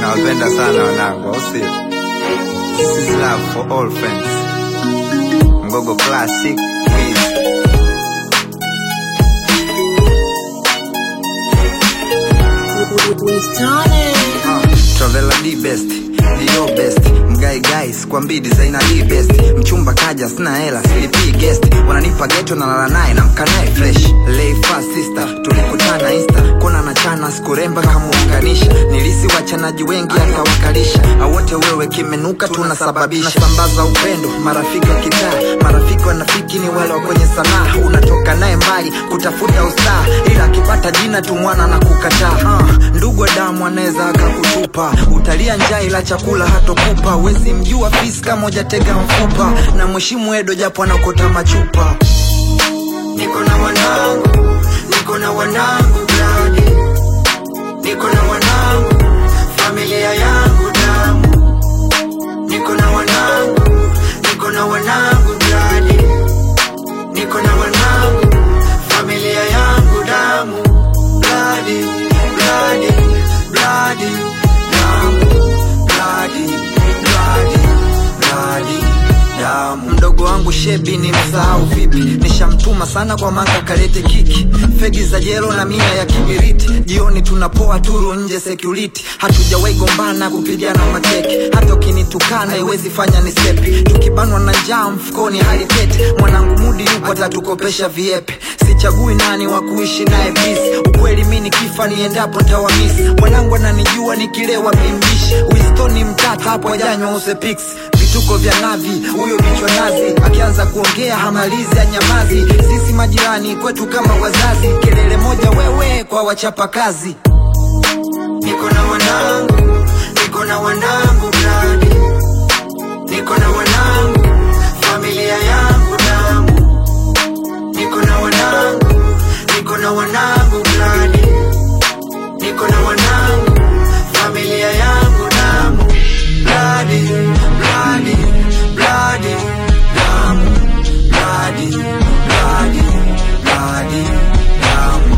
nawapenda sana wanangu, au sio? This is love for all friends. Mgogo Classic, please. Ah, Travela D best Dio best Mgai guys kwa mbidi zaina D best Mchumba kaja sina hela silipii guest Wananipa geto na lala naye na mkanae fresh Lay fast sister tulikutana insta Kona na chana skuremba kamuunganisha Nilisi wachanaji wengi akawakalisha Awote wewe kimenuka tunasababisha Nasambaza upendo marafiki wa kitaa Marafiki wanafiki ni wale wa kwenye sanaa Unatoka naye mbali kutafuta ustaa Ila akipata jina tu mwana na kukataa uh, Ndugu wa damu anaweza akakutupa Utalia njaa ila chakula hatokupa Wezi mjua fisi kama hujatega mfupa Na mheshimu Edo japo anakota machupa Niko na wanangu, niko na wanangu bladi Niko na wanangu, familia yangu damu Niko na wanangu, niko na wanangu bladi Niko na wanangu, familia yangu damu Bladi, bladi, bladi, damu Bladi, bladi, bladi, damu Mdogo wangu shebi ni msahau vipi Nishamtuma sana kwa manga kalete kiki Fegi za jelo na mia ya kibiriti Jioni tunapoa turu nje security Hatujawahi gombana kupigana mateke Hata ukinitukana iwezi fanya ni sepi Tukibanwa na njaa mfukoni hali tete Mwanangu mudi yupo atatukopesha viepe Sichagui nani wa kuishi naye peace Ukweli mi nikifa niendapo ntawamisi Mwanangu ananijua nikilewa bimbishi Wistoni mtata hapo ajanywa usepix vituko vya navi huyo bichwa nazi akianza kuongea hamalizi anyamazi sisi majirani kwetu kama wazazi kelele moja wewe kwa wachapa kazi niko na wanangu niko na wanangu bradi niko na wanangu familia yangu damu niko na wanangu niko na wanangu bradi niko na wanangu familia yangu damu bloody, bloody, bloody, damu, bloody, bloody, bloody, damu.